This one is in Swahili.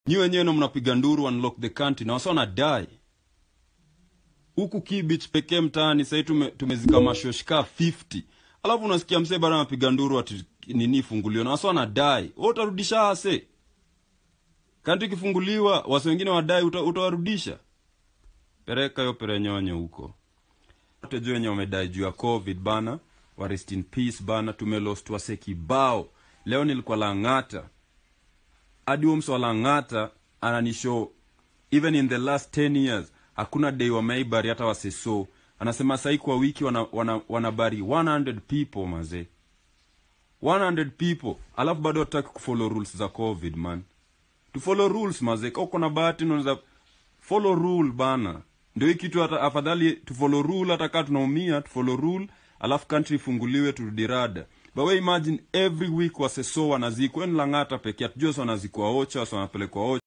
nyi wenyewe ndo mnapiga nduru unlock the country na wasa wanadai huku kibich pekee mtaani sahii tume, tumezika mashoshka 50 alafu unasikia msee bado anapiga nduru ati nini ifungulio na wasa wanadai wewe utarudisha ase kanti ikifunguliwa wase wengine wadai uta, utawarudisha pereka yo perenyonyo huko wote juu wenye wamedai juu ya covid bana wa rest in peace bana tumelost wase kibao leo nilikuwa lang'ata hadi huo mse wa lang'ata ananishow even in the last 10 years hakuna day wameibari hata waseso anasema sahii kwa wiki wanabari wana, wana 100 people mazee 100 people alafu bado hataki kufollow rules za covid man to follow rules mazee ka uko na bahati unaweza follow rule bana ndio hii kitu hata afadhali to follow rule hata kaa tunaumia to follow rule alafu country ifunguliwe turudi rada but we imagine every week waseso wanazikwa ni lang'ata pekee atujua wanazikwa ocha wasa wanapelekwa ocha